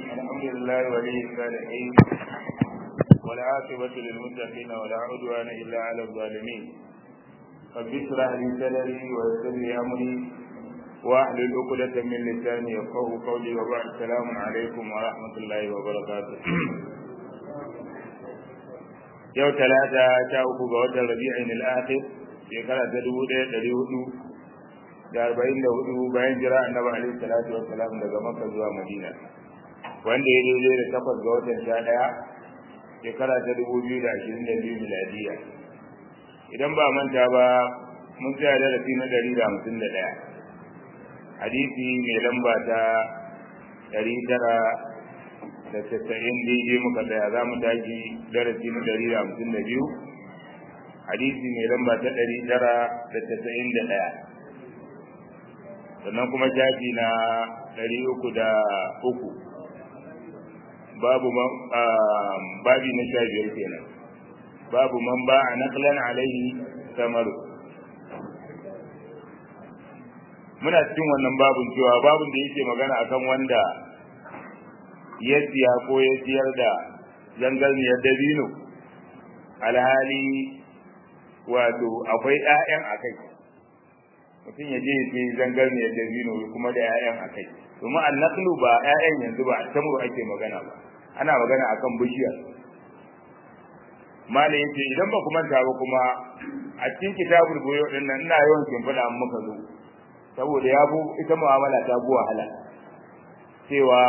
الحمد لله ولي الصالحين والعاقبة للمتقين ولا عدوان إلا على الظالمين رب اشرح لي صدري ويسر لي أمري واحلل عقدة من لساني يفقه قولي وبعد السلام عليكم ورحمة الله وبركاته yau talata ta uku ga watan rabi'in al-akhir shekara ta dubu ɗaya ɗari hudu da arba'in da hudu bayan jira annabi alaihi salatu wa salam daga makka zuwa madina wanda ya daidai da takwas ga watan sha ɗaya shekara ta dubu biyu da ashirin da biyu miladiya idan ba manta ba mun tsaya darasi na ɗari da hamsin da ɗaya hadisi mai lamba ta ɗari tara da tasa'in daidai muka tsaya za mu tashi darasi na ɗari da hamsin da biyu hadisi mai lamba ta ɗari tara da tasa'in da ɗaya sannan kuma shafi na ɗari uku da uku babu babi na sha biyar kenan babu man ba a naklan alaihi samaru muna cikin wannan babun cewa babun da yake magana akan wanda ya siya ko ya siyar da zangarniyar dabino alhali wato akwai 'ya'yan a kai mutum ya je ya zangarniyar dabino kuma da 'ya'yan a kai domin annaklu ba 'ya'yan yanzu ba tamuru ake magana ba ana magana akan bishiyar mala yace idan ba ku manta ba kuma a cikin kitabul boyo din nan ina yawan kimfada an muka zo saboda ya bu ita mu'amala ta bu wahala cewa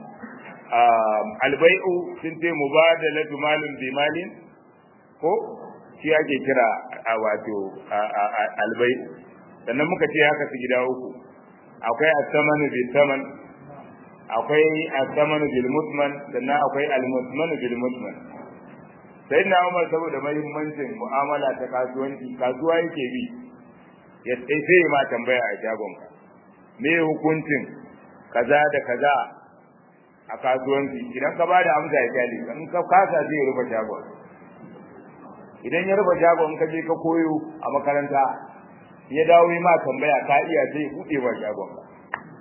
albai'u sun ce mubadalatu malin bi malin ko shi ake kira a wato albai'u sannan muka ce haka su gida uku akwai as-samanu bil saman akwai as-samanu bil mutman sannan akwai al-mutmanu bil mutman sai na Umar saboda muhimmancin mu'amala ta kasuwanci kasuwa yake bi ya sai ma tambaya a shagon ka me hukuncin kaza da kaza a kasuwanci idan ka bada amsa ya kyale in ka kasa zai rufe shagon idan ya rufe shagon in ka je ka koyo a makaranta ya dawo yi ma tambaya ka iya zai buɗe wa shagon ka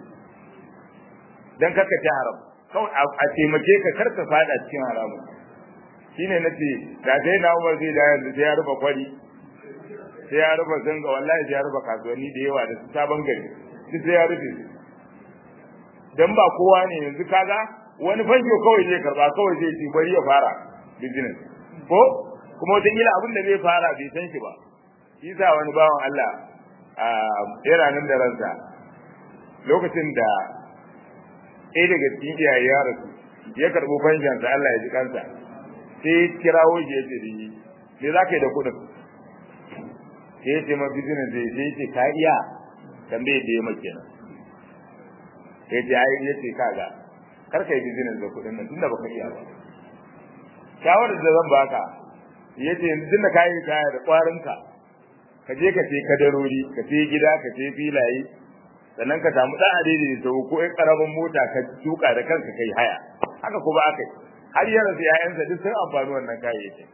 dan karka ci haram kawai a taimake ka karka fada cikin haramu shine nace da sai na Umar zai da yanzu sai ya rufe kwari sai ya rufe zanga wallahi sai ya rufe kasuwanni da yawa da sabon gari duk sai ya rufe dan ba kowa ne yanzu kaga wani fasho kawai zai karba kawai zai ci bari ya fara business ko kuma wata kila abin da zai fara bai san shi ba shi sa wani bawan Allah yana nan da ransa lokacin da ɗaya daga cikin iyaye ya rasu ya karɓo fanshansa Allah ya ji kansa sai ya kirawo shi ya ce da yi me za ka yi da kuɗin sai ya ce ma business zai sai ya ce ka iya tambaye da ya maki nan ya ce ai ya ce kaga kar ka yi business da kuɗin nan tunda baka iya ba shawarar da zan baka ya ce tunda ka yi kaya da ƙwarinka ka je ka sai kadarori ka sai gida ka sai filaye sannan ka samu dan adidi da sau ko ɗan karamin mota ka tuka da kanka kai haya haka kuma aka yi har yana sai yayansa duk sun amfani wannan kayayyakin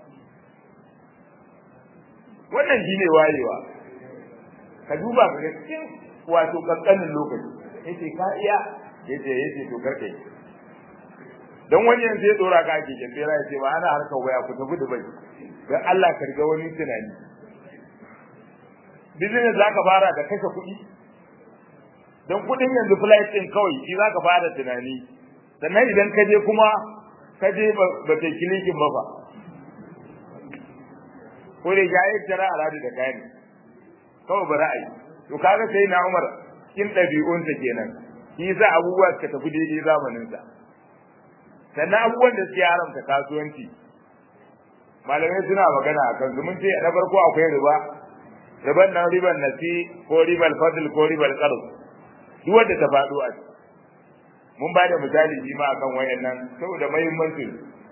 wannan shine wayewa ka duba ka cikin wato kankanin lokaci yace ka iya yace yace to karka yi dan wani yanzu ya dora ka ake kembera ya ce ba ana harkar waya ku tafi Dubai dan Allah ka riga wani tunani business zaka fara da kashe kuɗi don kuɗin yanzu flight ɗin kawai shi zaka fara tunani sannan idan ka je kuma ka je ba ta kilikin ba fa ko da ya yi tara a da kayan kawai ba ra'ayi to kaga sai na Umar cikin ɗabi'unsa kenan shi yasa abubuwa suka tafi daidai zamaninsa sannan abubuwan da suke haramta kasuwanci malamai suna magana a kansu mun ce na farko akwai riba riban nan riban nasi ko ribal fadl ko ribal qard duk wanda ta faɗo a mun ba da misali shi ma akan wayannan saboda muhimmancin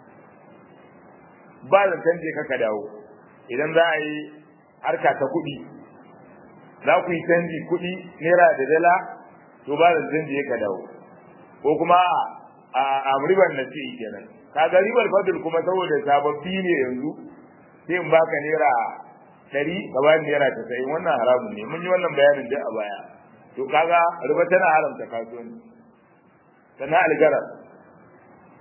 ba zan canje ka dawo idan za a yi harka ta kuɗi za ku yi canji kuɗi naira da dala to ba zan canje ka dawo ko kuma a a riban nasi kenan kaga ribal fadl kuma saboda sababbi ne yanzu sai in baka naira ɗari ka bani naira tasa'in wannan haramun ne mun yi wannan bayanin duk a baya to kaga riba tana haramta kasuwanci sannan algarar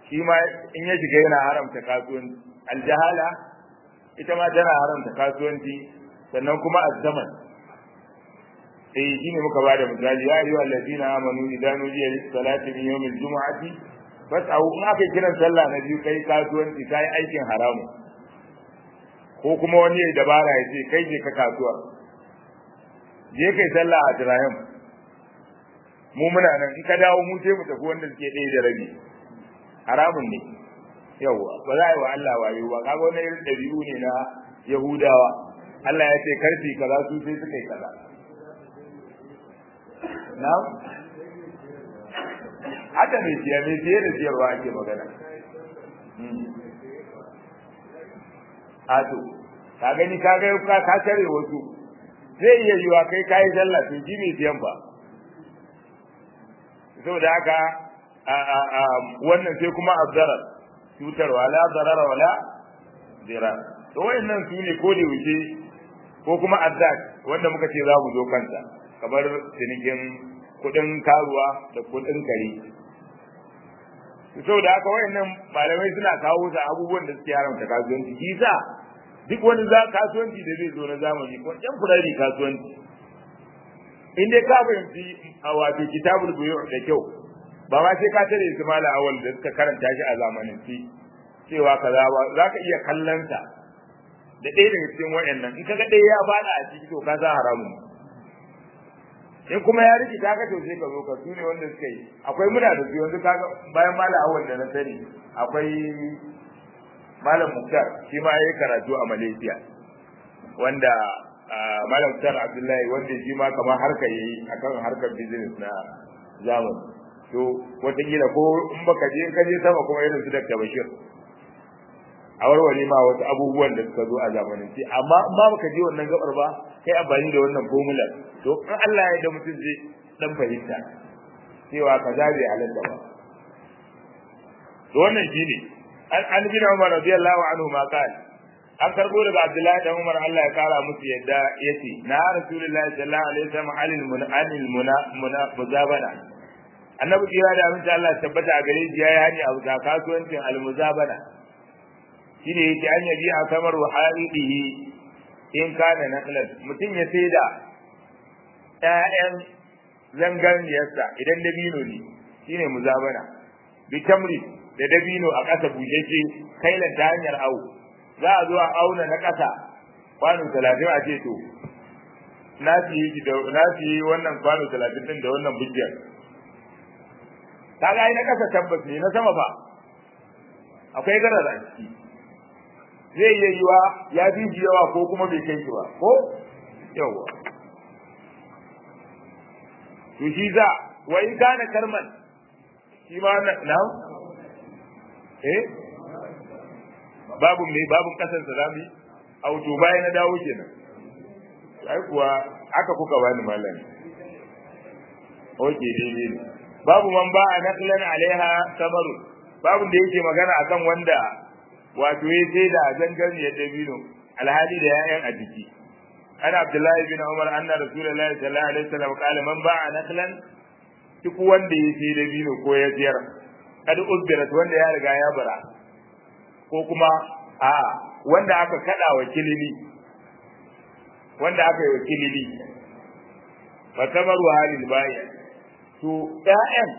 shi ma in ya shiga yana haramta kasuwanci aljahala ita ma tana haramta kasuwanci sannan kuma azzaman eh shine muka bada misali ya ayyuhal ladina amanu idan nudiya lis salati min yawmil jumu'ati fas'au in aka kiran sallah na biyu kai kasuwanci kai aikin haramu ko kuma wani ya dabara ya ce kai je ka kasuwa je kai sallah a Ibrahim mu muna nan in ka dawo mu sai mu tafi wanda suke ɗaya da rabi haramun ne yawwa ba za a yi wa Allah wayo ba kaga wani irin ɗabi'u ne na Yahudawa Allah ya ce karfi kaza su sai suka yi kaza na'am haka mai siya mai siye da siyarwa ake magana Ato, ka gani ka ga ka ka tare wasu zai iya yiwa kai kai sallah to ji mai siyan ba saboda haka a a a wannan sai kuma azzarar cutarwa la zarara wala dira to wayannan su ne ko da wuce ko kuma azzat wanda muka ce za mu zo kanta kamar cinikin kudin karuwa da kudin kare saboda haka wayannan malamai suna kawo su abubuwan da suke haramta kasuwanci kisa duk wani za kasuwanci da zai zo na zamani ko yan furari kasuwanci in dai ka fahimci a wato kitabul buyu da kyau ba ma sai ka tare su mala awal da suka karanta shi a zamanin ci cewa kaza ba za ka iya kallon sa da ɗaya daga cikin wayannan in kaga ɗaya ya fada a ciki to ka za haramun in kuma ya riki ka to sai ka zo ka su ne wanda suka yi akwai muna da su yanzu kaga bayan malam awal da na sani akwai malam muktar shi ma yayi karatu a malaysia wanda malam muktar abdullahi wanda shi ma kamar harka yayi akan harkar business na zamani to wataƙila ko in baka je ka je sama kuma irin su Dr. Bashir a warware ma wasu abubuwan da suka zo a zamanin ce amma in ba baka je wannan gabar ba kai amfani da wannan formula to in Allah ya da mutum zai dan fahimta cewa kaza bai halatta ba to wannan shine an an bin Umar radiyallahu anhu ma qala an karbo daga Abdullahi dan Umar Allah ya kara musu yadda yace na Rasulullahi sallallahu alaihi wasallam alil munanil muna muzabana annabi kira da aminci Allah tabbata a gare shi yayi hani a ga kasuwancin almuzabana shine yake an yabi a kamar wahalihi in kana naqlan mutum ya saida ƴaƴan zanganiyarsa idan dabino ne shine muzabana bi tamri da dabino a ƙasa bushashe kailan ta hanyar au za a zo a auna na ƙasa kwano talatin a ce to na fi da na fi wannan kwano talatin din da wannan bujjar kaga ai na ƙasa tabbas ne na sama ba akwai garar a ciki zai iya yiwa ya fi shi yawa ko kuma bai kai shi ba ko yawa to shi za wa in kana karman shi ma na eh babu mai babun kasan sa zamu auto bayan na dawo kenan ai kuwa aka kuka bani malam oke daidai ne babu man ba a naqlan alaiha samaru babu da yake magana akan wanda wato ya sai da zangar ya dabino alhali da yayan a jiki ana abdullahi bin umar anna rasulullahi sallallahu alaihi wasallam qala man ba'a naqlan duk wanda ya sai dabino ko ya siyar kad uzbirat wanda ya riga ya bara ko kuma a wanda aka kada wa kilili wanda aka yi wa kilili fa kamaru halil bayi to ƴaƴan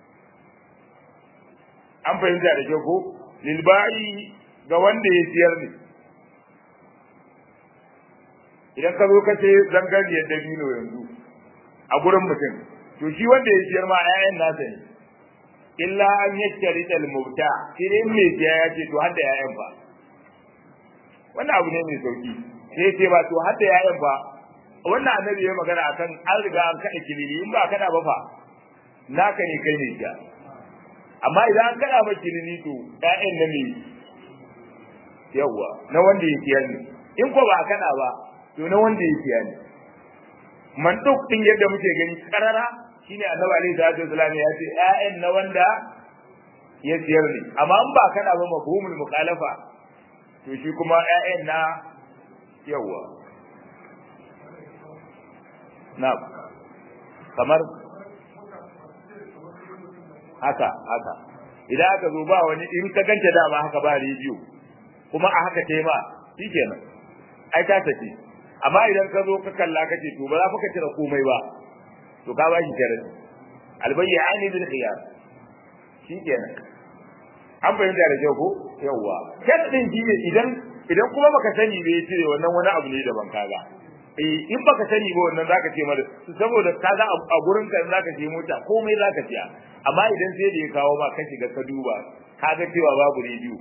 an fahimta da kyau ko lil bayi ga wanda ya siyar ne idan ka zo ka ce zangariyar dabino yanzu a gurin mutum to shi wanda ya siyar ma ƴaƴan nasa ne illa an yakkari dal mubta sai dai mai siya ya ce to har da ƴaƴan ba wannan abu ne mai sauki sai ce ba to har da ƴaƴan ba wannan annabi ya magana akan an riga an kada kilili in ba kada ba fa naka ne kai ne siya amma idan an kada ba kilili to ƴaƴan na me yawa na wanda ya siyar ne in ko ba kada ba to na wanda ya siya ne mantuk din yadda muke gani karara shine annabi alaihi salatu wasallam ya ce ƴaƴan na wanda ya siyar ne amma in ba kana ba mafhumul mukhalafa to shi kuma ƴaƴan na yawa na kamar haka haka idan aka zo ba wani in ka ganta dama haka ba rediyo kuma a haka kai ma shikenan ai ta tafi amma idan ka zo ka kalla ka ce to ba za ka cire komai ba to ka ba shi sharadi albayyani bil khiyar shikenan an fahimta da kyau ko yawwa sharadin shi ne idan idan kuma baka sani ba ya cire wannan wani abu ne daban kaga eh in baka sani ba wannan zaka ce mara saboda kaga a gurin ka zaka je mota komai zaka siya amma idan sai da ya kawo ma ka shiga ka duba kaga cewa babu rediyo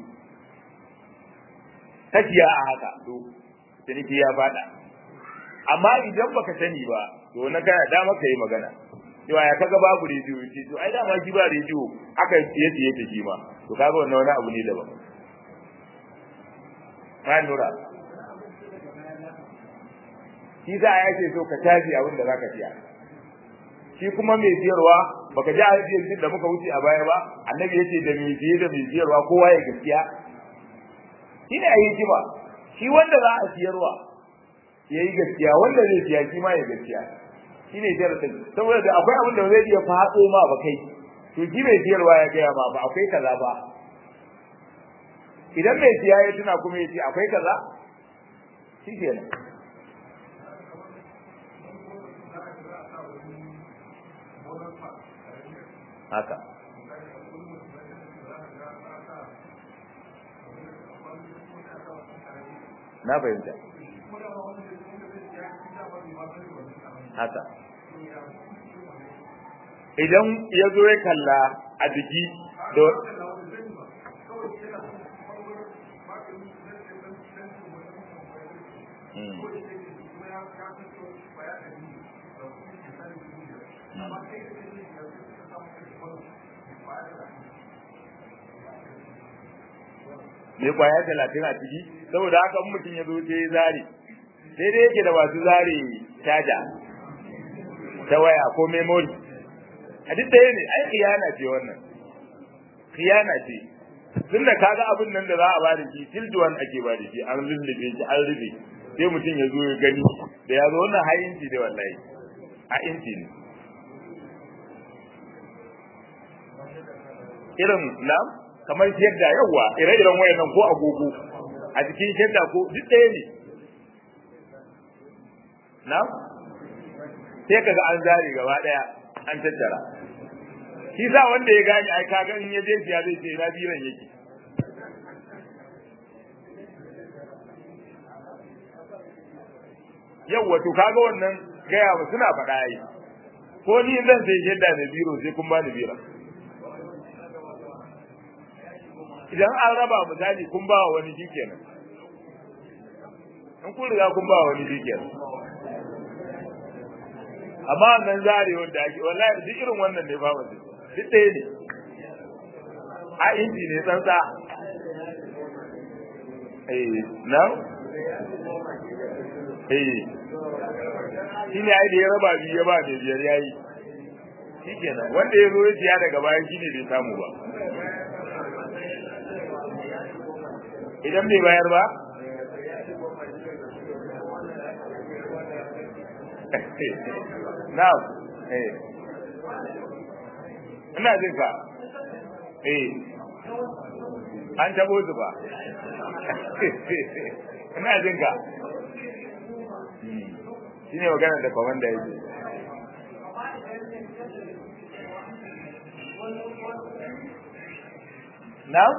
ka siya a haka to ciniki ya fada amma idan baka sani ba to na kana dama ka yi magana cewa ya kaga babu rediyo ce to ai dama shi ba rediyo aka siye siye ta shi ma to kaga wannan wani abu ne daban ma nura shi za a yake so ka tafi abin da zaka siya shi kuma mai siyarwa baka ji hadisin da muka wuce a baya ba annabi yace da mai siye da mai siyarwa kowa ya gaskiya shine ayi jima shi wanda za a siyarwa yayi gaskiya wanda zai siya shi ma ya gaskiya shine jaradin saboda da akwai abin da zai iya fado ma ba kai to shi mai siyarwa ya gaya ma ba akwai kaza ba idan mai siya ya tuna kuma ya ce akwai kaza shi kenan haka na fahimta haka idan ya zo ya kalla a jiki da mai kwaya talatin a ciki saboda haka mutum ya zo sai zare sai dai yake da masu zare caja ta waya ko memory a duk ɗaya ne ai khiyana ce wannan khiyana ce tun da kaga abin nan da za a bada shi tilduwan ake bada shi an lullube shi an rufe sai mutum ya zo ya gani da ya zo wannan har inci ne wallahi a inci ne irin na kamar shedda yawa ire-iren wayannan ko agogo a cikin shedda ko duk ɗaya ne na sai kaga an zare gaba ɗaya an tattara shi sa wanda ya gane ai kaga in ya je siya zai ce ina biran yake yawa to kaga wannan gaya ba suna faɗa yi ko ni zan sai shedda da biro sai kun bani bira idan an raba misali kun ba wa wani shikenan in kun riga kun ba wa wani shikenan amma nan zare wanda ake wallahi duk irin wannan ne ba wanda duk ɗaya ne a inji ne tsantsa eh na eh shi ne ai da ya raba biyu ya ba da biyar yayi shikenan wanda ya zo ya siya daga bayan shi ne bai samu ba idan bai bayar ba na'am eh ina jin ka eh an tabo su ba ina jin ka shine magana da komanda yake na'am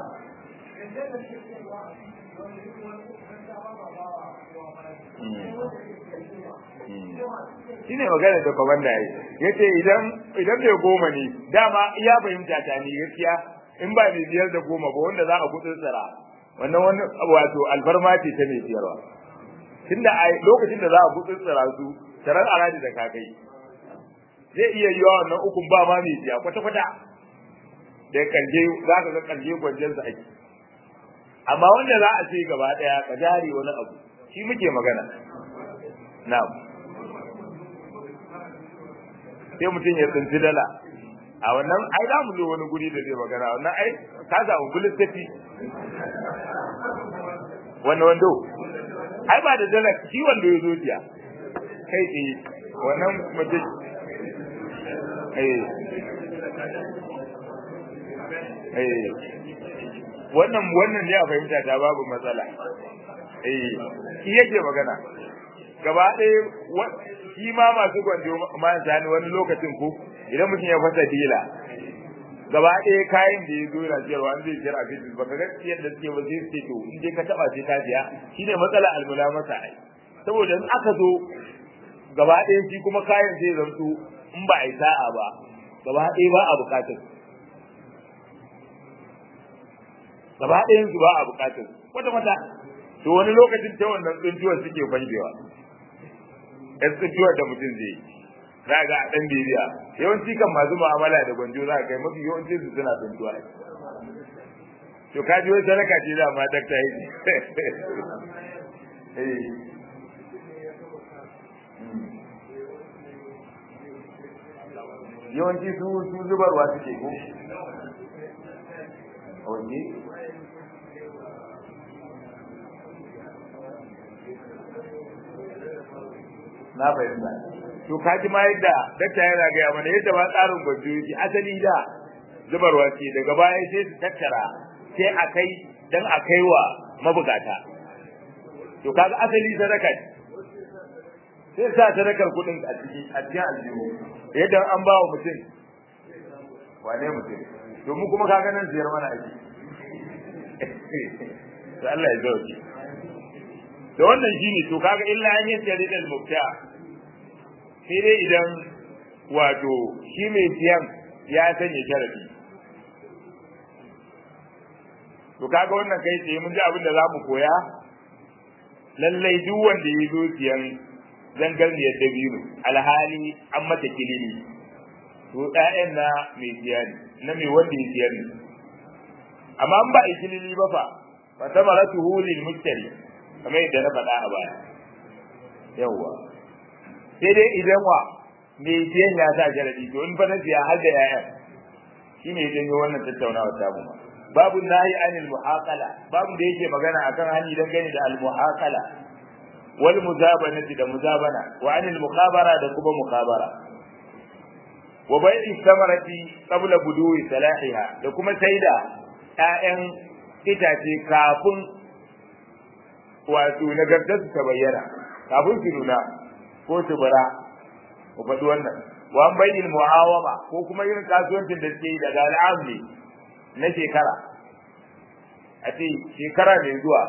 shi ne magana da kwamanda ya ya ce idan idan bai goma ne dama iya fahimta ta ne gaskiya in ba mai biyar da goma ba wanda za a kudin tsara wannan wani wato alfarma ce ta mai biyarwa tunda a lokacin da za a kudin tsara su tarar aradi da kakai zai iya yiwa wannan ukun ba ma mai biya kwata-kwata da kalje za ka ga kalje gwanjensa ake amma wanda za a ce gaba daya ka jari wani abu shi muke magana na'am sai mutum ya tsinci dala a wannan ai za mu zo wani guri da zai magana wannan ai ka samu bulis tafi wannan wando ai ba da dala shi wando ya zo jiya kai tsaye wannan mutum eh eh wannan wannan ne a fahimta ta babu matsala eh shi yake magana gaba ɗaya shi ma masu gwanjo ma sani wani lokacin ko idan mutum ya fasa dila gaba ɗaya kayan da ya zo yana siyarwa an zai siyar a fitis baka ga yadda suke ba zai ce to in dai ka taba sai ka siya shine matsala almula masa ai saboda in aka zo gaba ɗaya shi kuma kayan zai zanto in ba a yi sa'a ba gaba ɗaya ba a bukatar gaba ɗayan su ba a bukatar kwata kwata to wani lokacin ta wannan tsuntuwar suke fanjewa yan tsuntuwar da mutum zai yi za ga a ɗan bibiya yawanci kan masu mu'amala da gwanjo za ka kai mafi yawanci su suna tsuntuwa to ka ji wani sadaka ce za ma dakta yi yawanci su su zubarwa suke ko wanne na fahimta to kaji ma yadda dakta yana gaya mana yadda ba tsarin gwajo yake asali da zubarwa ce daga baya sai su tattara sai a kai dan a kai wa mabukata to kaga asali sadaka ce sai sa sadakar kudin a cikin a cikin aljihu yadda an ba wa mutum wane mutum to mu kuma kaga nan ziyar mana aiki to Allah ya zauki to wannan shine to kaga illa an yi tare da mubta sai dai idan wato shi mai siyan ya sanya sharadi to kaga wannan kai tsaye mun ji abin da zamu koya lallai duk wanda ya zo siyan zangarniyar dabino alhali an mata kilimi to ɗayan na mai siya ne na mai wanda ya siyar ne amma an ba a kilimi ba fa fa samaratuhu lil mustari kamar yadda na faɗa a baya yawwa sai dai idan wa me siyan ya sa jaradi to in fa na siya har da yayan shi ne janyo wannan tattaunawa ta mu babu nahi anil muhaqala babu da yake magana akan hani dangane da al muhaqala wal muzabanati da muzabana wa anil mukhabara da kuma mukhabara wa bai'i samarati qabla buduwi salahiha da kuma saida ƴaƴan itace kafin wato nagartar ta bayyana kafin su nuna ko su bara ku faɗi wannan wa an bayyana mu'awama ko kuma irin kasuwancin da suke yi daga al'amli na shekara a ce shekara mai zuwa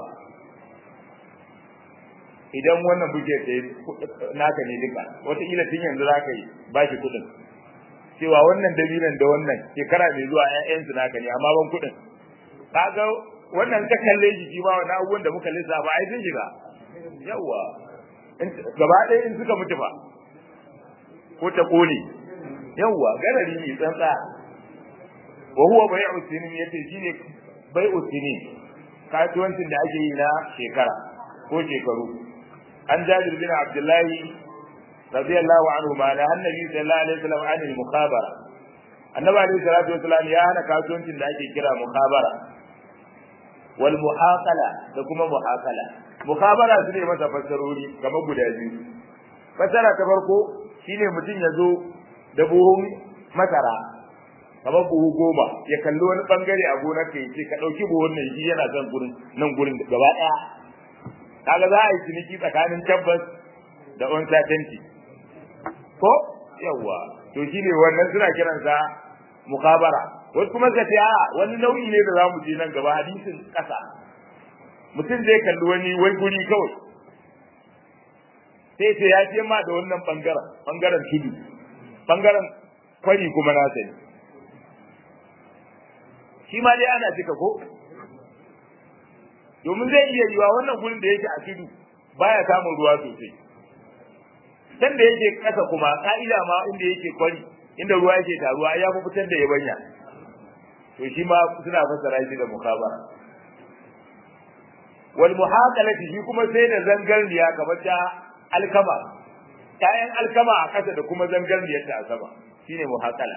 idan wannan buke ta yi naka ne duka wataƙila tun yanzu za ka yi ba shi kuɗin cewa wannan dabinan da wannan shekara mai zuwa ƴaƴansu naka ne amma ban kuɗin kaga wannan ka kalle shi shi ma wani abubuwan da muka lissafa ai sun shiga yawa gaba ɗaya in suka mutu ba ko ta kone yawa garari ne tsantsa wa huwa bai'u sinin yace shine bai'u sinin kasuwancin da ake yi na shekara ko shekaru an jabir bin abdullahi radiyallahu anhu ma na annabi sallallahu alaihi wasallam an al-mukhabara annabi alaihi salatu wasallam ya hana kasuwancin da ake kira mukhabara wal muhaqala da kuma muhaqala mukhabara su ne masa fassarori kamar guda biyu fassara ta farko shine mutum ya zo da buhun masara kamar buhu goma ya kalli wani bangare a gonar ka yace ka dauki buhun nan shi yana son gurin nan gurin gaba daya kaga za a yi ciniki tsakanin tabbas da uncertainty ko yawa to shine wannan suna kiransa mukhabara wasu kuma ka ce a wani nau'i ne da zamu je nan gaba hadisin kasa mutum zai kalli wani wai guri kawai sai ce ya ce ma da wannan bangaren bangaren tudu bangaren kwari kuma na sani shi ma dai ana cika ko domin zai iya yiwa wannan gurin da yake a tudu baya samun ruwa sosai can da yake kasa kuma ka'ida ma inda yake kwari inda ruwa yake taruwa ya fi fitar da yabanya to shi ma suna fassara shi da mukabara wal muhaqalati shi kuma sai da zangarniya kamar ta alkama kayan alkama a kasa da kuma zangarniyar ta a sama shine muhaqala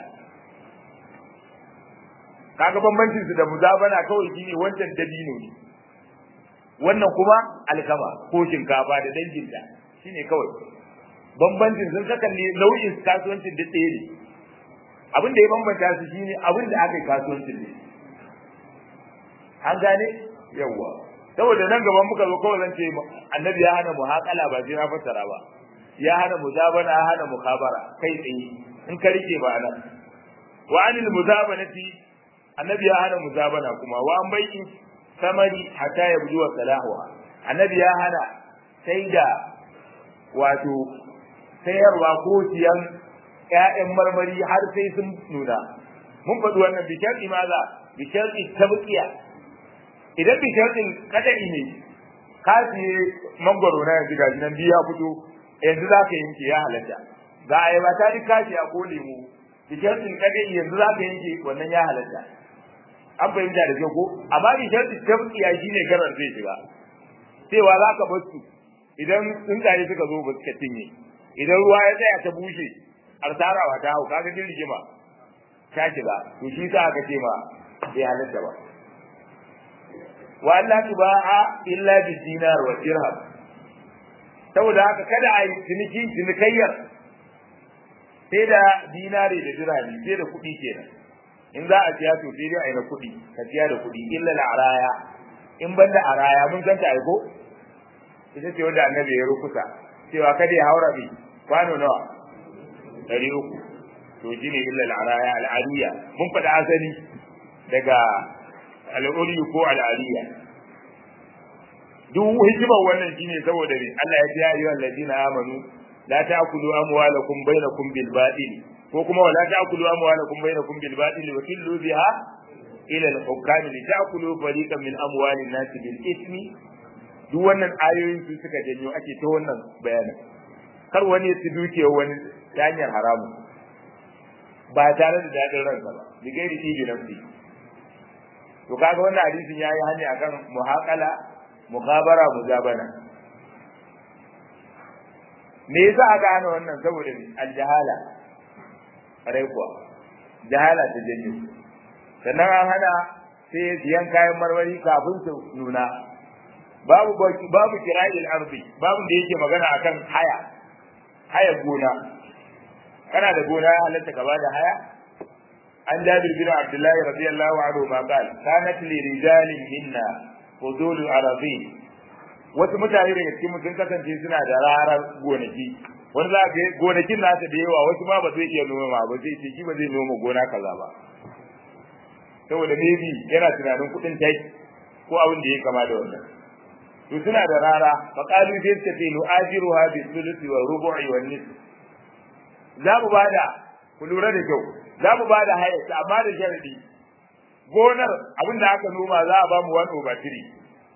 kaga bambancin su da muzabana kawai shine wancan dabino ne wannan kuma alkama ko shinkafa da danginta shine kawai bambancin sun saka ne nau'in kasuwancin da ɗaya ne abin da ya bambanta su shine abin da aka yi kasuwancin ne an gane yawa saboda nan gaban muka zo kawai zan ce annabi ya hana muhaqala ba sai na fassara ba ya hana muzabana ya hana mukhabara kai tsaye in ka rike ba nan wa anil muzabanati annabi ya hana muzabana kuma wa an bai'i samari hatta yabdu wa salahuha annabi ya hana sai da wato sayarwa ko siyan ƴaƴan marmari har sai sun nuna mun faɗi wannan bi shar'i maza bi shar'i tabqiya idan bi shar'in kadai ne ka siye mangwaro na yanzu gashi nan biya fito yanzu za ka yanke ya halatta ga ayaba ta rika shi a ko lemu bi shar'in kadai yanzu za ka yanke wannan ya halatta an fahimta da kyau ko amma bi shar'in tabqiya shine garar zai shiga cewa za ka bar su idan tsuntsaye suka zo ba suka cinye idan ruwa ya tsaya ta bushe arsarawa ta hau kaga din rigima ta shiga to shi sa aka ce ma bai halatta ba wa Allah tubaha illa bi dinar wa dirham saboda haka kada a yi ciniki cinikayyar sai da dinari da dirhami sai da kuɗi kenan in za a siya to sai dai a yi na kuɗi ka siya da kuɗi illa araya in banda araya mun san ta aiko ita ce wanda annabi ya rukuta cewa kada ya haura bi kwano nawa ɗari uku to shi ne illa al'araya al'ariya mun faɗa asali daga al'uri ko al'ariya duk hikimar wannan shine saboda ne Allah ya ce ya ayyuhal ladina amanu la ta'kulu amwalakum bainakum bil batil ko kuma wala ta'kulu amwalakum bainakum bil batil wa tillu biha ila al hukam li ta'kulu fariqan min amwalin nas bil ismi duk wannan ayoyin su suka janyo ake ta wannan bayanin kar wani ya ci dukiyar wani ta hanyar haramun ba tare da daɗin ransa ba bi gairi ibi nafsi to kaga wannan hadisin yayi hani akan muhaqala mukhabara muzabana me yasa aka hana wannan saboda ne aljahala rai kuwa jahala ta janyo sannan an hana sai siyan kayan marmari kafin su nuna babu babu kira'il ardi babu da yake magana akan haya haya gona kana da gona ya halatta ka bada haya an jabir bin abdullahi radiyallahu anhu ma qala kanat li rijalin minna fudul aradin wasu mutane daga cikin sun kasance suna da rarar gonaki wani za ga gonakin nasa da yawa wasu ma ba zai iya noma ba zai ce shi ba zai noma gona kaza ba saboda maybe yana tunanin kuɗin taki ko abin da ya kama da wannan to suna da rara faqalu sai suka ce nu'ajiruha bi thuluthi wa rubu'i wa nisf za mu bada ku lura da kyau za mu bada haya amma da sharadi gonar abin da aka noma za a ba mu wani over three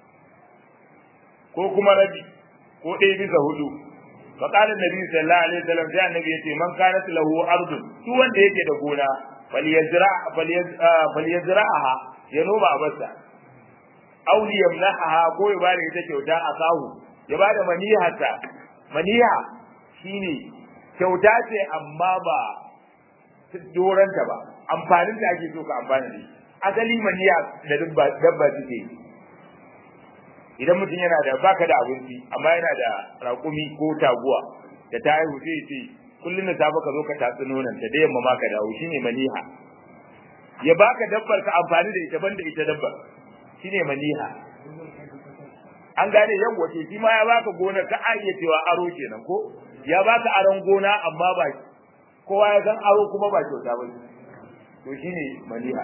ko kuma rabi ko ɗaya bisa hudu faqala nabi sallallahu alaihi wasallam sai annabi yace man kanat lahu ardun duk wanda yake da gona falyazra falyazra'aha ya noma abarsa aw yamnaha ko ya bada ita kyauta a sahu ya bada manihata maniha shine kyauta ce amma ba doranta ba amfanin da ake so ka amfana da shi asali maniya da dabba dabba suke idan mutum yana da baka da abinci amma yana da raƙumi ko taguwa da ta haihu sai ce kullum da safe ka zo ka tatsi nonon ta da yamma ma ka dawo shine maniha ya baka dabbar ka amfani da ita banda ita dabbar shine maniha an gane yan wato shi ma ya baka gona ka iya cewa aro kenan ko ya baka aron gona amma ba kowa ya san aro kuma ba kyauta ba to shine maniha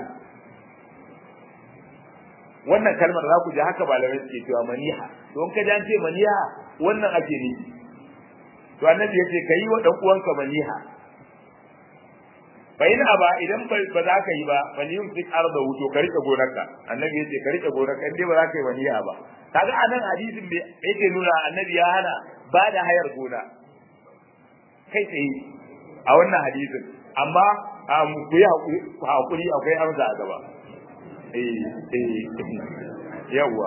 wannan kalmar za ku ji haka malamai suke cewa maniha to in ka ji an ce maniha wannan ake nufi to annabi yace kai wa dan uwanka maniha fa in aba idan ba za ka yi ba fa ni yumsik arda wuto ka rike gonarka annabi yace ka rike gonarka in dai ba za ka yi maniha ba kaga anan hadisin bai yake nuna annabi ya hana ba da hayar gona kai tsaye a wannan hadisin amma ku yi hakuri akwai amsa a gaba eh eh yawa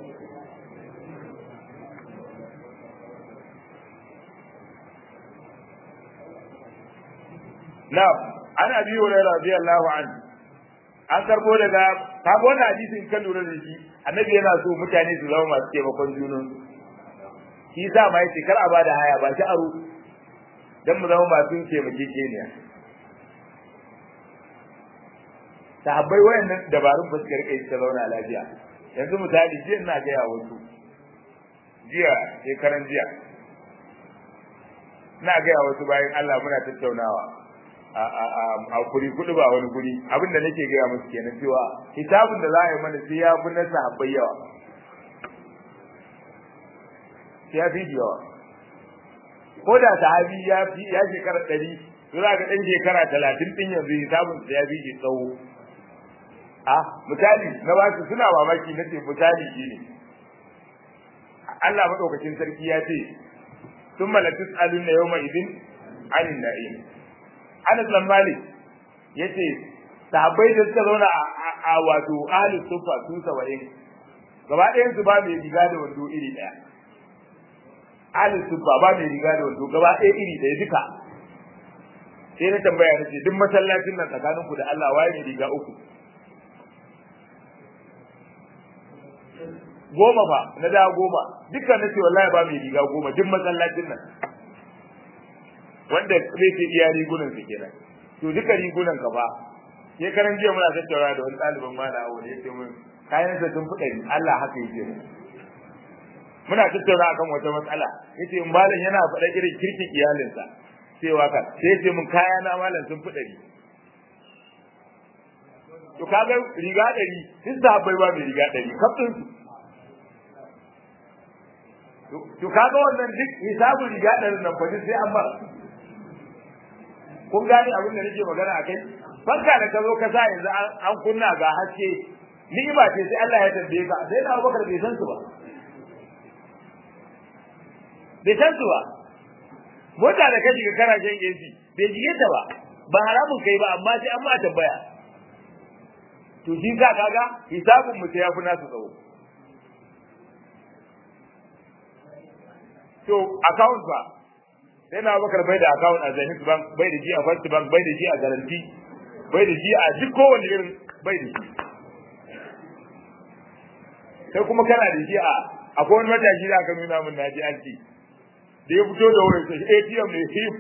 na ana biyo da radiyallahu anhu an karbo daga ka ga wannan hadisin kan lura da shi annabi yana so mutane su zama masu taimakon junan shi sa ma yace kar a bada haya ba shi aro dan mu zama masu taimakekeniya sahabbai wayannan dabarun ba su rike su zauna lafiya yanzu misali jiya ina ga ya wasu jiya shekaran jiya ina ga ya wasu bayan Allah muna tattaunawa a a a a kuri kudu ba wani guri abin da nake gaya musu kenan cewa hisabun da za a yi mana sai ya fi na sahabbai yawa sai ya fi yawa ko da sahabi ya fi ya shekara ɗari to za ka ɗan shekara talatin ɗin yanzu hisabun sa ya fi shi tsawo a misali na ba su suna mamaki na ce misali shi ne Allah maɗaukacin sarki ya ce sun malatus alun na yau mai idin anin na'im Anas bin Malik yace sahabbai da suka zauna a wato ahli sufa su 70 gaba ɗayan su ba mai riga da wando iri ɗaya ahli sufa ba mai riga da wando gaba ɗaya iri ɗaya duka sai na tambaya nace duk masallacin nan tsakanin ku da Allah waye ne riga uku goma ba na da goma dukkan nace wallahi ba mai riga goma duk masallacin nan wanda zai ce iya rigunan su kenan to duka rigunan ka ba sai karan jiya muna tattauna da wani ɗaliban mana awo ne yace mun kayan sa sun fuɗa ni Allah haka yake mu muna tattauna akan wata matsala yace in malam yana faɗa irin kirkin iyalinsa cewa ka sai yace mun kaya na malam sun fuɗa ni to kaga riga ɗari duk sahabbai ba mai riga ɗari kafin su to kaga wannan duk hisabun riga ɗarin nan fa sai an ba kun gane abin da nake magana akai fanka da ka zo ka sa yanzu an kunna ga haske ni'ima ce sai Allah ya tambaye ka sai da Abubakar bai san su ba bai san su ba mota da ka shiga kana shan AC bai jige ta ba ba haramun kai ba amma sai an ma tambaya to shi ka kaga hisabun mu sai ya fi nasu tsawo to account ba sai na bakar bai da account a Zenith Bank bai da shi a First Bank bai da shi a Guarantee bai da shi a duk kowanne irin bai da shi sai kuma kana da shi a akwai wani matashi da aka nuna min naji anti da ya fito da wurin sai ATM ne hip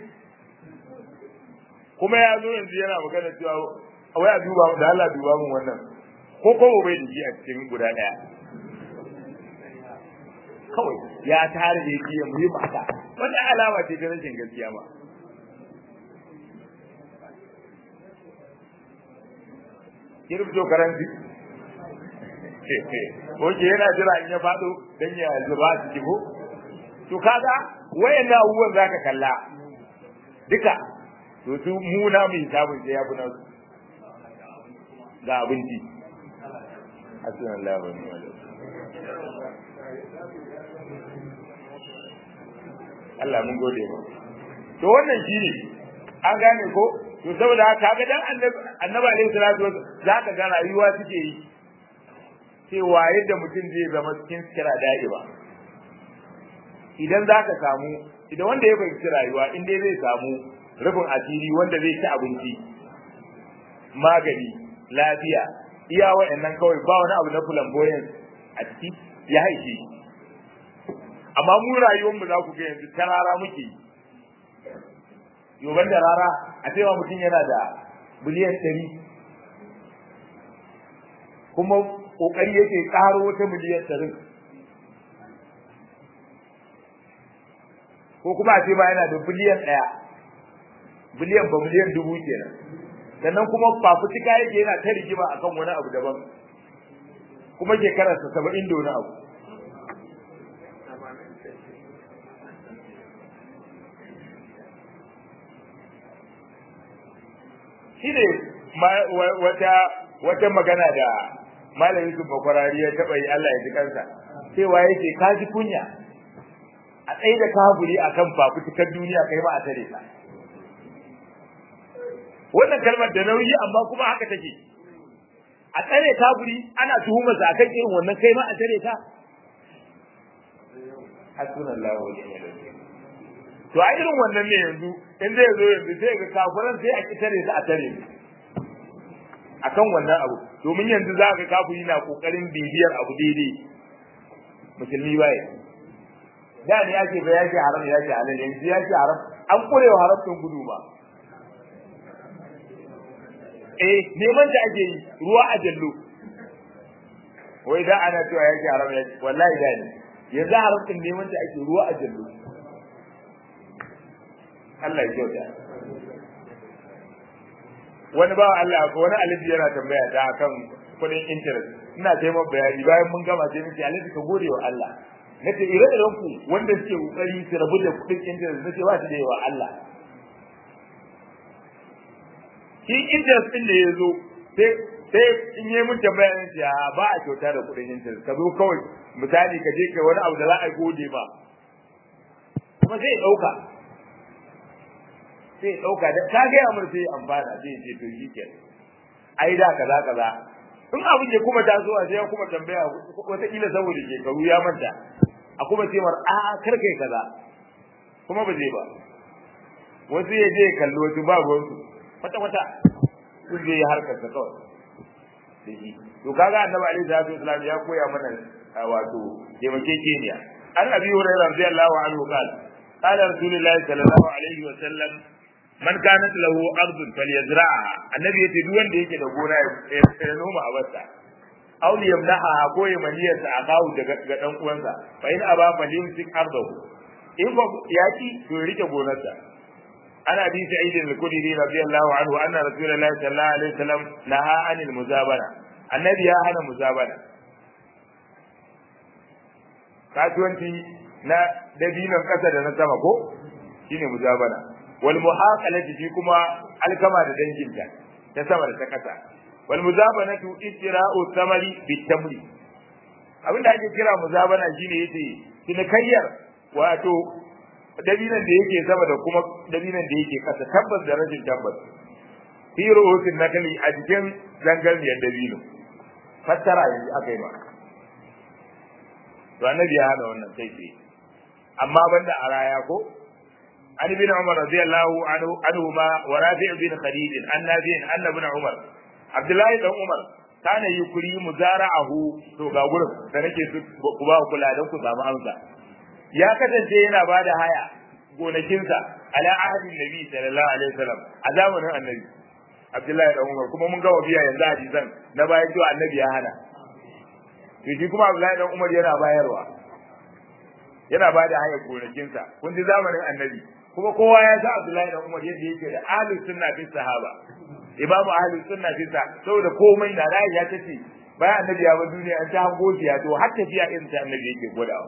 kuma ya zo yanzu yana magana cewa wai a duba da Allah duba min wannan ko ko bai da shi a cikin guda daya kawai ya tare da yake mu yi mata wannan alama ce ta rashin gaskiya ba kirfto karanti Oke yana jira in ya faɗo dan ya zuba su kibo to kaga wayannan abubuwan zaka kalla duka to su mu na mu hisabun sai ya fi nasu ga abinci assalamu alaikum Allah mun gode ba to wannan shine an gane ko to saboda haka ga dan annabi alaihi salatu wasallam zaka ga rayuwa suke yi cewa yadda mutum zai zama cikin sikira da'iba idan zaka samu idan wanda ya fahimci rayuwa in dai zai samu rufin asiri wanda zai ci abinci magani lafiya iya wa'annan kawai ba wani abu na flamboyance a ciki ya haife amma mu rayuwar mu za ku ga yanzu ta rara muke yoban da rara a cewa mutum yana da biliyan ɗari kuma ƙoƙari yake ƙaro wata miliyan ɗarin ko kuma a ce ba yana da biliyan ɗaya biliyan ba miliyan dubu kenan sannan kuma fafutuka yake yana ta rigima akan wani abu daban kuma shekararsa saba'in da wani abu shi ne wata wata magana da malamin su bakwarari ya taɓa yi Allah ya ji kansa cewa yake ka ji kunya a tsaye da kafuri a kan fafutukar duniya kai ma a tare ta wannan kalmar da nauyi amma kuma haka take a tsare kafuri ana tuhumarsa akan irin wannan kai ma a tare ta hasbunallahu wa ni'mal wakeel to a irin wannan ne yanzu in zai zo yanzu sai ga kafiran sai a kitare su a tare akan wannan abu domin yanzu za ka kafiri na kokarin bibiyar abu daidai musulmi baya da ne ya ce ba ya ce haram ya ce halal yanzu ya ce haram an kurewa haram din gudu ba eh neman ta ake yi ruwa a jallo wai da ana cewa yake haram ya wallahi da ne yanzu haram din neman ta ake ruwa a jallo Allah ya kyauta wani ba Allah ko wani alifi yana tambaya ta akan kudin interest ina taimaka bayani bayan mun gama sai nace alifi ka gode wa Allah nace ire-iren ku wanda suke kokari su rabu da kudin interest nace ba su da yawa Allah shi interest din da ya zo sai sai in yi mun tambaya ne ya ba a kyauta da kudin interest ka zo kawai misali ka je ka wani abu da za a gode ba kuma sai ya dauka sai ya dauka da ka ga amur sai amfana sai ya ce to shi ke ai da kaza kaza in abin ya kuma tasowa sai ya kuma tambaya wata kila saboda shekaru ya manta a kuma ce mar a kar kai kaza kuma ba zai ba wasu ya je kallo wasu ba ruwansu kwata kwata sun je harkar sa kawai da shi to kaga annabi alaihi salatu wasallam ya koya mana wato taimakekeniya an abi hurairah radiyallahu anhu qala qala rasulullahi sallallahu alaihi wasallam man kanat lahu ardun falyazra'ha annabi yace duk wanda yake da gona ya noma a basta aw yamnaha ko ya maniyarsa a kawo daga ga dan uwansa fa in aba falyumsik ardahu in ba yaki to ya rike gonarsa ana bi sa'id al-khudri radiyallahu anhu anna rasulullahi sallallahu alaihi wasallam naha anil muzabana annabi ya hana muzabana kasuwanci na dabinan kasa da na sama ko shine muzabana wal muhaqalati fi kuma alkama da danginta ta sama da ta kasa wal muzabanatu ittira'u thamari bitamri abinda ake kira muzabana shine yace cinikayyar wato dabinan da yake sama da kuma dabinan da yake kasa tabbas da rashin tabbas fi ru'usin nakali a cikin zangarniyar dabino fassara yanzu aka yi ma to annabi ya hana wannan kai tsaye amma banda a raya ko عن ابن عمر رضي الله عنه عنهما ورافع بن خديج عن نافع ان ابن عمر عبد الله بن عمر كان يكري مزارعه to ga gurin da nake su ku ba kula don ku samu amsa ya kasance yana bada haya gonakinsa ala ahadin nabi sallallahu alaihi wasallam a zamanin annabi Abdullahi da Umar kuma mun ga wabiya yanzu hadisan na bayan cewa annabi ya hana to shi kuma Abdullahi da Umar yana bayarwa yana bada haya gonakinsa kun ji zamanin annabi kuma kowa ya sa Abdullahi da Umar yadda yake da ahli sunna fi sahaba imamu ahli sunna fi sa saboda komai da rai ya tace bayan annabi ya bar duniya an ta hango ya to har tafiya irin ta annabi yake godawa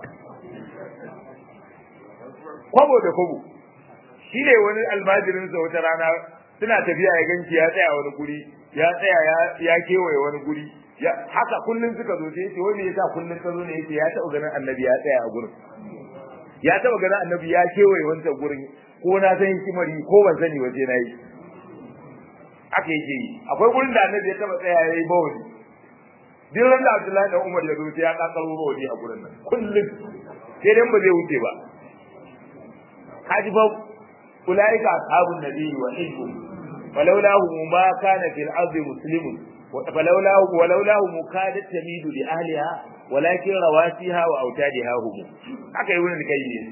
kwabo da kwabo shi ne wani almajirin sa wata rana suna tafiya ya ganci ya tsaya wani guri ya tsaya ya kewaye wani guri haka kullun suka zo sai yace wani yasa kullun ka zo ne yace ya taɓa ganin annabi ya tsaya a gurin ya taba ganin annabi ya kewaye wancan gurin ko na san hikimari ko ban sani waje na yi aka yake yi akwai gurin da annabi ya taba tsaya ya yi bawani duk ran da Abdullahi da Umar ya zo sai ya kakaro bawani a gurin nan kullum sai dan ba zai wuce ba kaji fa ulaika ashabun nabiyyi wa hizbu falawlahu ma kana fil ardi muslimun falawlahu walawlahu mukadat tamidu li ahliha walakin rawasiha wa autadiha hum haka yi wurin kai ne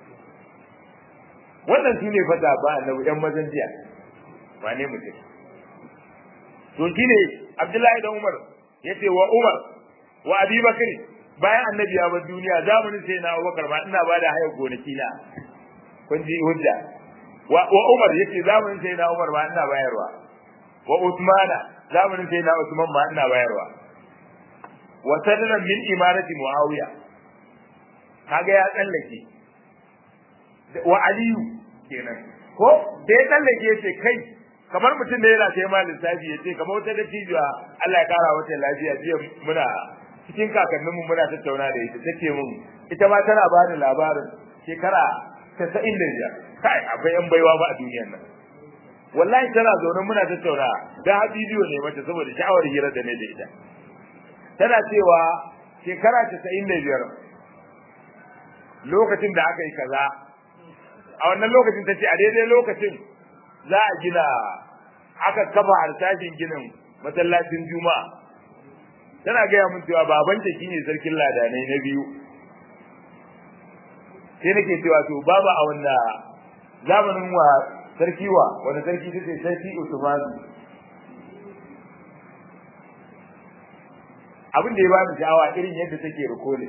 wannan su ne fata ba annabi ɗan mazan jiya ba ne mutum to shine Abdullahi da Umar yace wa Umar wa Abi Bakr bayan annabi ya bar duniya zamanin sai na Abubakar ba ina bada hayar gonaki na kun ji hujja wa Umar yace zamanin sai na Umar ba ina bayarwa wa Uthmana zamanin sai na Usman ba ina bayarwa wa sadalan min imarati muawiya kaga ya tsallake wa aliyu kenan ko da ya tsallake ce kai kamar mutum da yana sai ma lissafi ya ce kamar wata dattijuwa Allah ya kara wata lafiya jiya muna cikin kakannin mu muna tattauna da ita take mun ita ma tana ba da labarin shekara 95 kai akwai yan baiwa ba a duniyar nan wallahi tana zaune muna tattauna da bidiyo ne mata saboda sha'awar hira da ne da ita tana cewa shekara casa'in da biyar lokacin da aka yi kaza a wannan lokacin ta ce a daidai lokacin za a gina aka kafa harsashin ginin masallacin juma'a tana gaya mun cewa babanta shine sarkin ladanai na biyu sai nake cewa to babu a wanda zamanin wa sarki wa wanda sarki ta ce sarki usmanu abin da ya bani sha'awa irin yadda take rikole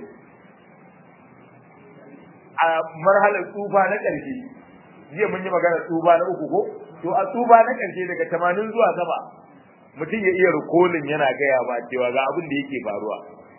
a marhalar tsufa na ƙarshe jiya mun yi magana tsufa na uku ko to a tsufa na ƙarshe daga tamanin zuwa sama mutum ya iya rikolin yana gaya ba cewa ga abin da yake faruwa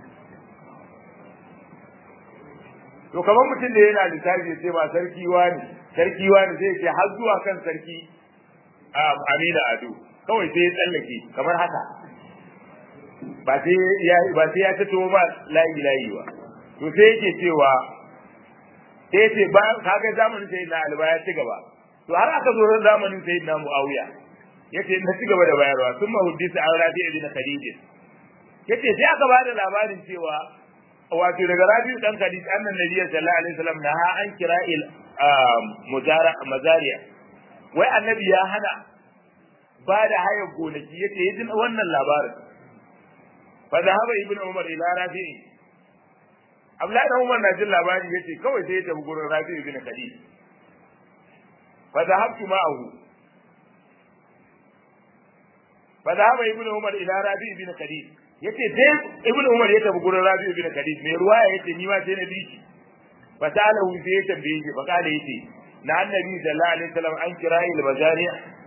to kamar mutum da yana lissafi sai ba sarki wani sarki wani zai ce har zuwa kan sarki Amina Ado kawai sai ya tsallake kamar haka ba sai ya ba sai ya tato ba layi layi ba to sai yake cewa sai ce ba kaga zamanin sai na alba ya ci gaba to har aka zo zamanin sai na Muawiya yace na ci gaba da bayarwa sun mahuddisa an rafi ibn Khadij yace sai aka ba da labarin cewa wato daga Rabi'u dan Khadij annan Nabi sallallahu alaihi wasallam na ha an kira'il mujara mazariya wai annabi ya hana ba da hayar gonaki yace yajin wannan labarin fa zahaba ibn Umar ila Rafi'i Abdullahi dan Umar na jin labari yace kawai sai ya tafi gurin Rafi'u ibn Khadij fa zahabtu ma'ahu fa zahaba ibn Umar ila Rafi'u ibn Khadij yace sai ibnu umar ya tafi gurin rabi ibn kadid mai ruwaya yace ni ma sai na biki fa ta'alahu sai ya tambaye shi fa kale yace na annabi sallallahu alaihi wasallam an kira il bazari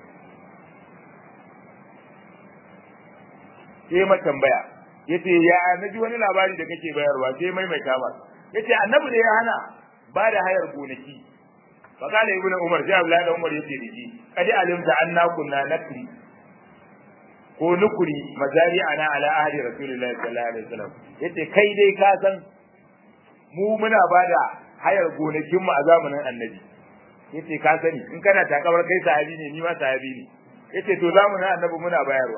sai ma tambaya yace ya naji wani labari da kake bayarwa sai maimaita ba yace annabi da ya hana ba da hayar gonaki fa kale ibnu umar sai abdullahi umar yace diji kadi alimta anna kunna nakri ko nukuri mazari ana ala ahli rasulullahi sallallahu alaihi wasallam yace kai dai ka san mu muna bada hayar gonakin mu a zamanin annabi yace ka sani in kana takabar kai sahabi ne ni ma sahabi ne yace to zamanin annabi muna bayarwa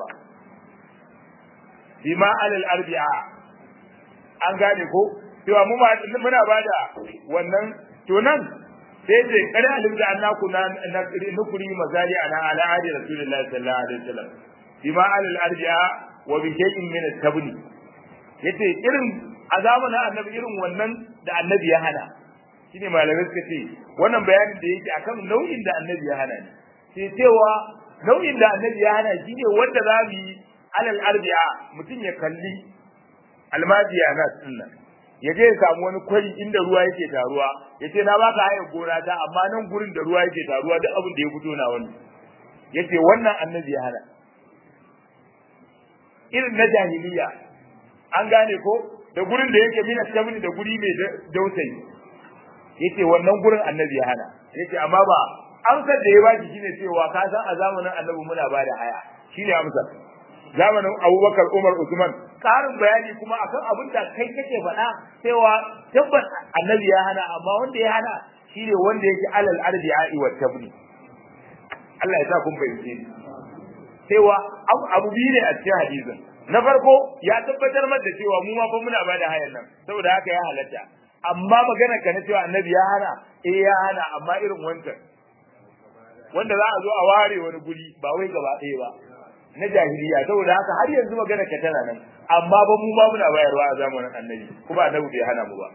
bima alal arbi'a an gane ko cewa mu muna bada wannan to nan sai ce kada alim da annaku na nukuri mazari ana ala ahli rasulullahi sallallahu alaihi wasallam bima alal arji'a wa bi shay'in min at-tabni yace irin a zamanin annabi irin wannan da annabi ya hana shine malamai suka ce wannan bayanin da yake akan nau'in da annabi ya hana ne sai cewa nau'in da annabi ya hana shine wanda za mu yi alal arji'a mutum ya kalli almajiya na sunna ya je ya samu wani kwari inda ruwa yake taruwa yace na baka hayar gona ta amma nan gurin da ruwa yake taruwa duk abin da ya fito na wani yace wannan annabi ya hana irin na jahiliya an gane ko da gurin da yake mina tabni da guri mai dausayi yace wannan gurin annabi ya hana yace amma ba amsar da ya baki shine cewa ka san a zamanin annabi muna ba da haya shine amsar zamanin Abubakar Umar Usman karin bayani kuma akan abin da kai kake faɗa cewa tabbas annabi ya hana amma wanda ya hana shine wanda yake alal arbi'i wa tabni Allah ya sa kun fahimce ni cewa abu biyu ne a cikin hadisin na farko ya tabbatar mata da cewa mu ma fa muna bada hayan nan saboda haka ya halatta amma magana ka na cewa annabi ya hana eh ya hana amma irin wancan wanda za a zo a ware wani guri ba wai gaba ɗaya ba na jahiliya saboda haka har yanzu magana ka tana nan amma ba mu ma muna bayarwa a zamanin annabi kuma annabi bai hana mu ba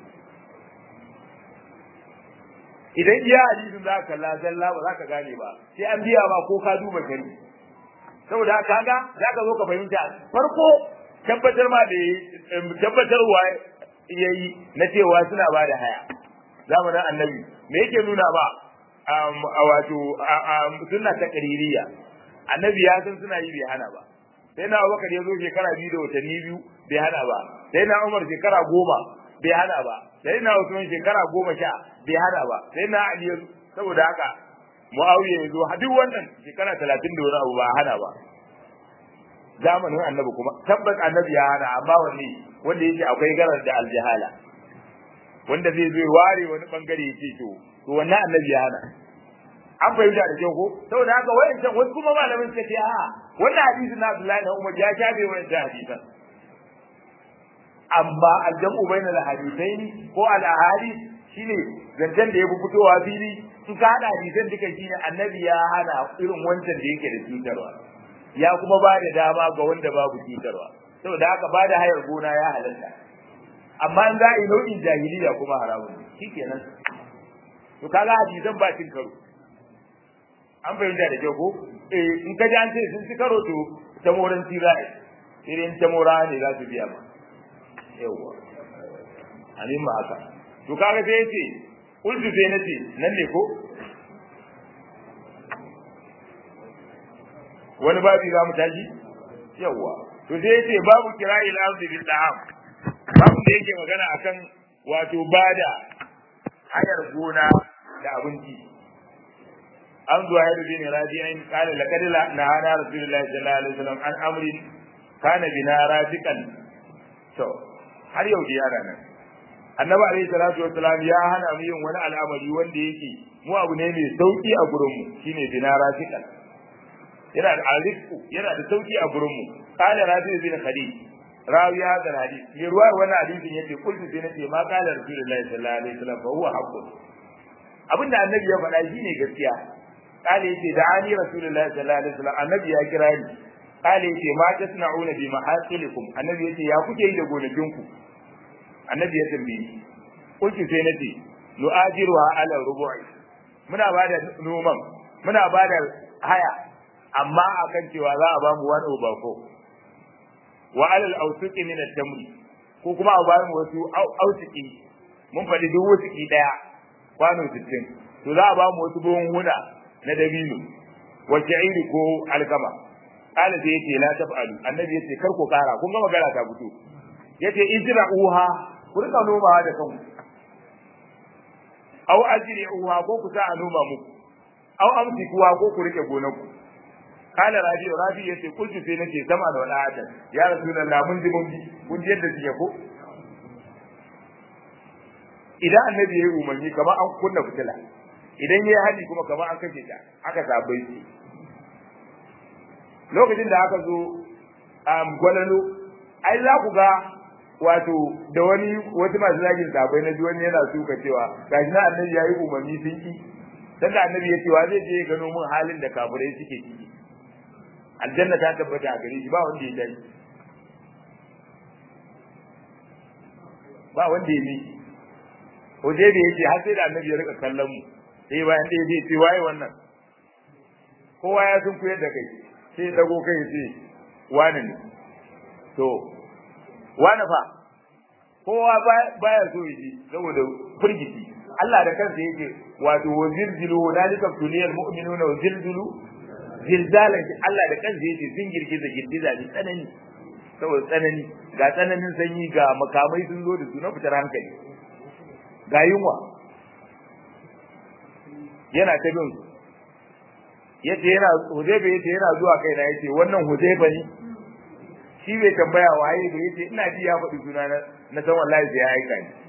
idan iya hadisin za ka kalla zalla ba za ka gane ba sai an biya ba ko ka duba shari'a saboda haka kaga za ka zo ka fahimta farko tabbatar ma da tabbatarwa yayi na cewa suna ba da haya zamanin annabi me yake nuna ba a wato sunna ta qaririya annabi ya san suna yi bai hana ba sai na Abubakar ya zo shekara biyu da watanni biyu bai hana ba sai na Umar shekara goma bai hana ba sai na Usman shekara goma sha bai hana ba sai na Ali saboda haka Muawiya ya zo duk wannan shekara talatin da wani abu ba hana ba zamanin annabi kuma tabbas annabi ya hana amma wanne wanda yake akwai garar da aljahala wanda zai zo ware wani bangare ya ce to to wannan annabi ya hana an fahimta da kyau ko saboda haka wayancan wasu kuma malamin suka ce a wannan hadisi na Abdullahi da Umar ya shafe wayancan hadisan amma aljamu bainal hadithaini ko al ahadith shine zancen da ya fi fitowa fili in ka hada hadisan duka shine annabi ya hana irin wancan da yake da cutarwa ya kuma ba da dama ga wanda babu cutarwa saboda haka ba da hayar gona ya halatta amma in za a yi nau'in jahiliya kuma haramun shikenan to kaga hadisan ba cin karo an fahimta da kyau ko eh in ka ji an ce sun ci karo to ta moran tira'i irin ta mura ne za su biya ma yawa amin ma haka to kaga sai yace kullu sai nace nan ne ko wani babi za mu tashi yawa to sai yace babu kira'il ardi bil da'am babu da yake magana akan wato bada hayar gona da abinci an zuwa yadda bin rabi'in qala laqad la hana rasulullahi sallallahu alaihi wasallam an amrin kana bina rafiqan to har yau da yara nan annabi alaihi salatu wassalam ya hana mu yin wani al'amari wanda yake mu abu ne mai sauki a gurin mu shine bina rafiqan yana da arziki yana da sauki a gurin mu qala rabi' bin khadij rawi hadha hadith mai ruwa wannan hadisin yace kullu sai nace ma qala rasulullahi sallallahu alaihi wasallam fa huwa haqqun abinda annabi ya faɗa shine gaskiya qala yace da ani rasulullahi sallallahu alaihi wasallam annabi ya kira ni qala yace ma tasna'una bi mahasilikum annabi yace ya kuke yi da gonakinku annabi ya tambaye ni kullu sai nace nu'ajiruha ala rubu'i muna bada noman muna bada haya amma akan cewa za a bamu wani ubako wa alal awsuqi min at-tamri ko kuma a bamu wasu awsuqi mun faɗi duk wusuki daya kwano 60 to za a bamu wasu buhun huna na dabino wa sha'iri ko alkama kala sai yace la taf'alu annabi yace kar ku kara kun ga magana ta fito yace ijra uha ku rika nomawa da kanku aw ajri uha ko ku sa a noma muku aw amsikuwa ko ku rike gonanku kala rabi rabi yace kullu sai nace sama da wala adan ya rasulullah mun ji mun bi kun ji yadda suke ko idan annabi ya yi umarni kamar an kunna fitila idan ya yi hadi kuma kamar an kashe ta aka sabai shi lokacin da aka zo um, gwalalo ai za ku ga wato da wani wasu masu zagin sabai na wani yana suka cewa gashi na annabi ya yi umarni sun ki dan da annabi ya ce wa zai je ya gano mun halin da kafirai suke ciki aljanna ta tabbata a gare shi ba wanda ya dai ba wanda ya miki Oje da yake har sai da annabi ya rika kallon mu sai bayan da yake ce waye wannan kowa ya sun kuyar da kai sai dago kai ce wani ne to wani fa kowa baya so yi ji saboda firgiti Allah da kansa yake wato wazilzilu dalika tuliyal mu'minuna wazilzilu zilzalan Allah da kansa yake sun girgiza girgiza ne tsanani saboda tsanani ga tsananin sanyi ga makamai sun zo da su na fitar hankali ga yunwa yana ta bin su yace yana Hudayba yace yana zuwa kaina yace wannan Hudayba ne shi bai tambaya waye ba yace ina ji ya faɗi suna na na san wallahi sai ya aika ni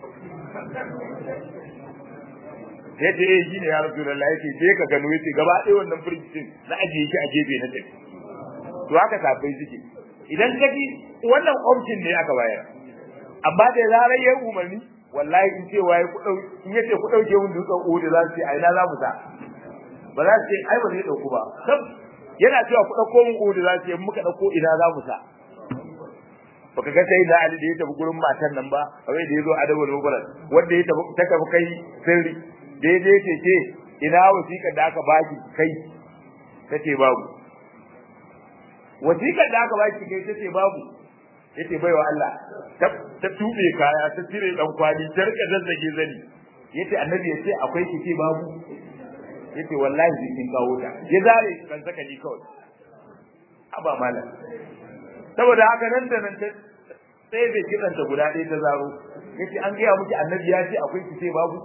yace eh shine ya Rasulullahi yace je ka gano yace gaba ɗaya wannan firgicin na ajiye shi a gefe na tafi to haka safai suke idan ka ji wannan option ne aka bayar amma da zarar ya umarni wallahi in ce waye ku dau in yace ku dauke mun dutsen Uhud za su ce ai na za mu sa ba za su ce ai ba zai dauku ba sab yana cewa ku dauko mun Uhud za su ce muka dauko ina za mu sa baka ga sai da Ali da ya tafi gurin matan nan ba kawai da yazo adabul mubarak wanda ya tafi ta tafi kai sirri da ya je ce ce ina wasiƙar da aka baki kai tace babu wasiƙar da aka baki kai tace babu yace baiwa Allah ta tube kaya ta cire dan kwali ta rika zazzage zani yace annabi yace akwai kici babu yace wallahi zai kin kawo ta ya zare ban saka ni kawai aba malam saboda haka nan da nan sai bai kidan ta guda ɗaya ta zaro yace an gaya miki annabi ya ce akwai kici babu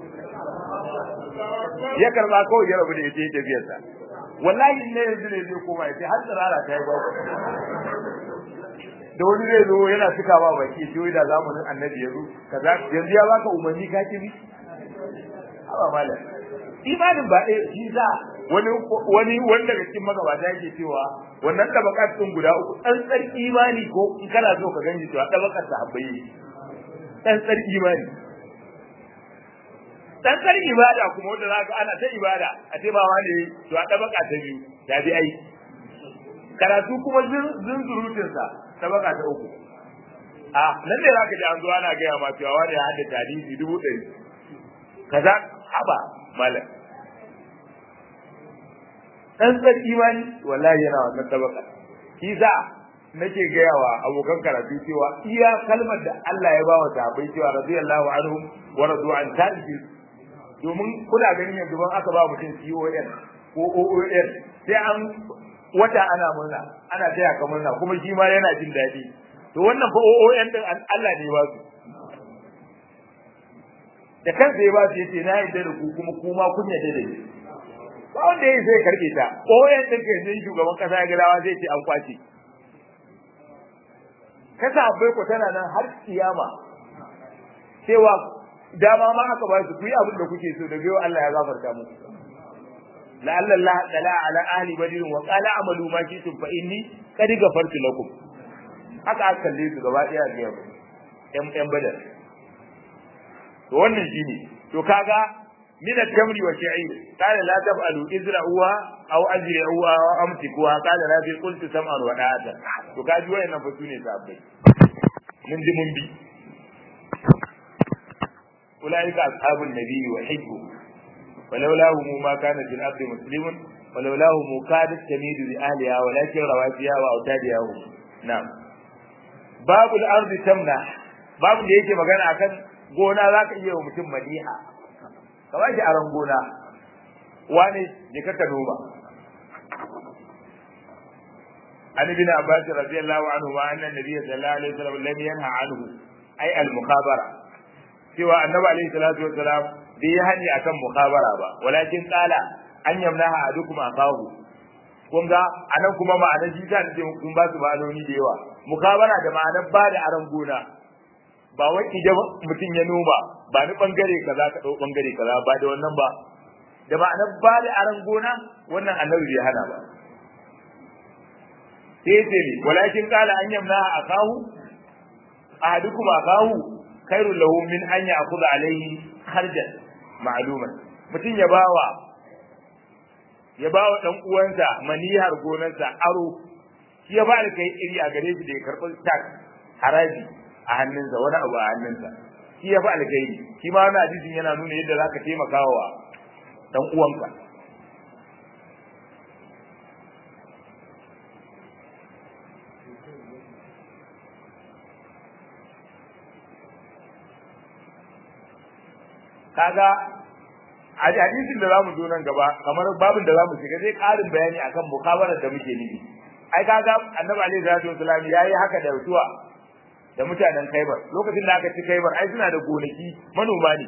ya karba kawai ya rabu da yace tafiyarsa wallahi ne yanzu ne zai koma yace har tsirara ta yi babu da wani zai zo yana cika ba baki shi da zamanin annabi ya zo kaza yanzu ya baka umarni ka kibi haba malam imanin ba ɗaya shi za wani wani wanda daga cikin magabata yake cewa wannan tabakat din guda uku tsantsar imani ko in kana so ka gani cewa tabakat ta habbaye tsantsar imani tsantsar ibada kuma wanda za ka ana ta ibada a ce ba wani to a tabaka ta biyu ta bi ai karatu kuma zunzurutinsa tabaka ta uku a nan ne zaka ji an zo ana gaya ma cewa wani ya hadda hadisi dubu ɗari kaza haba malam dan tsar imani wallahi yana wannan tabaka shi za nake gayawa abokan karatu cewa iya kalmar da Allah ya ba wa sahabbai cewa radiyallahu anhu wa radu an ta'ti domin kuna ganin yanzu ban aka ba mutum CON ko OON sai an wata ana murna ana taya ka murna kuma shi ma yana jin daɗi to wannan fa OON din Allah ne ba su da kansa ya ba su yace na yarda da ku kuma kuma kun yarda da ni ba wanda yayi sai karbe ta OON din kai sai shugaban kasa ya gadawa zai ce an kwace kasa abai ko tana nan har kiyama cewa dama ma aka ba su ku yi abin da kuke so da biyo Allah ya gafarta muku la'alla Allah tala ala ahli badr wa qala amalu ma shi'tum fa inni qad ghafartu lakum haka aka kalle su gaba daya ga yan yan badar to wannan shine to kaga min at-tamri wa sha'ir qala la taf'alu izra'uha aw azri'uha wa amsikuha qala la bi qultu sam'an wa da'ata to kaji wayannan fa sune sabbai mun ji mun bi ulaika ashabun nabiyyi wa hibbu ولولاهم ما كان في الأرض مسلم ولولاهم كادت تميد لأهلها ولكن رواسيها وأوتادها هم نعم باب الأرض تمنع باب da yake magana akan gona za ka iya wa mutum madiha ka ba shi aron gona wani je ka ka noma an ibn abbas radiyallahu anhu wa anna nabiyya sallallahu alaihi wasallam lam yanha anhu ay al mukhabara cewa annabi alaihi salatu wasalam bai yi hani akan mukhabara ba walakin qala an yamnaha adukum akahu kun ga anan kuma ma'anar shi ta ce kun ba su ma'anoni da yawa mukhabara da ma'anar ba da aran gona ba wai idan mutum ya noma ba ni bangare kaza ka dau bangare kaza ba da wannan ba da ma'anar ba da aran gona wannan annabi bai hana ba sai ce ne walakin qala an yamnaha akahu ahadukum akahu khairul lahu min an ya'khudha alayhi kharjan ma'luman mutum ya bawa ya bawa dan uwansa manihar gonarsa aro shi ya ba da kai iri a gare shi da ya karɓi tax haraji a hannunsa wani abu a hannunsa shi ya ba alkhairi shi ma wani hadisin yana nuna yadda zaka taimaka wa dan uwanka kaga a hadisin da zamu zo nan gaba kamar babin da zamu shiga zai karin bayani akan mukabarar da muke nufi ai kaga annabi alaihi salatu wasallam yayi haka da rutuwa da mutanen Kaibar lokacin da aka ci Kaibar ai suna da gonaki manoma ne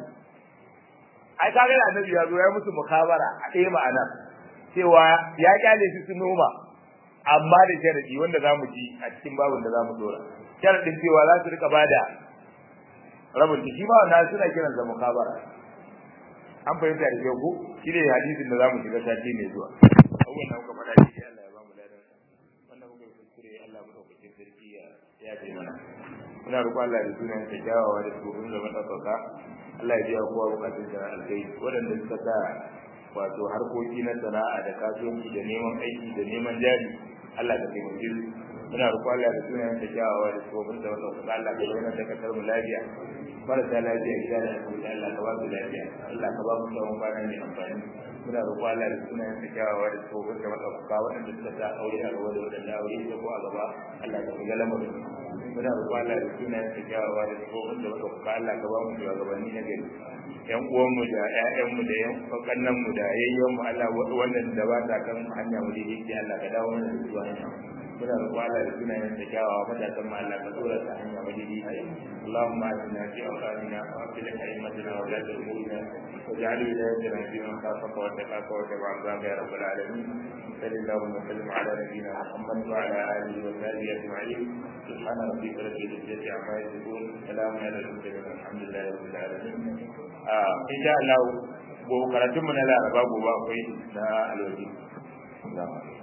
ai kaga da annabi ya zo ya musu mukabara a ɗaya ma'ana cewa ya kyale su su noma amma da sharadi wanda zamu ji a cikin babin da zamu dora sharadin cewa za su rika bada rabin shi ma wannan suna kiransa mukabara an fahimta da kyau ko shi ne hadisin da zamu shiga sati mai zuwa abubuwan da muka faɗa shi Allah ya ba mu ladan wannan muka kuskure Allah mu dauke sarki ya ya ce mana muna roƙon Allah da sunan sa kyawawa da tsoron da madaukaka Allah ya biya kowa bukatun sa alkai waɗanda suka sa wato harkoki na sana'a da kasuwanci da neman aiki da neman jari Allah ka taimake su muna roƙon Allah da sunan sa kyawawa da tsoron da madaukaka Allah ka bayyana da kasar mu lafiya marasa lafiya gida da asibiti Allah ka ba su lafiya Allah ka ba mu tsawon kwana mai amfani muna roƙo Allah da sunayen sa kyawawa da tsohon da madaukaka waɗanda suka sa aure a gaba da waɗanda aure ya ko a gaba Allah ka shiga lamarin muna roƙo Allah da sunayen sa kyawawa da tsohon da madaukaka Allah ka ba mu shugabanni na gari yan uwanmu da ƴaƴanmu da yan kannanmu da yayyanmu Allah wannan da ba ta kan hanya mu daidai Allah ka dawo mana da zuwa hanya muna roƙo Allah da sunayen da kyawawa matasan ma Allah ka tsora ta hanya madidi اللهم اجعلنا في اوطاننا واصلح ائمتنا وولاة امورنا واجعل ولايتنا في من خافك واتقاك واتبع رضاك يا رب العالمين صل اللهم وسلم على نبينا محمد وعلى اله وصحبه اجمعين سبحان ربك رب العزه عما يصفون سلام على المرسلين والحمد لله رب العالمين آه ان شاء الله gobe karatunmu na laraba gobe akwai na alwaji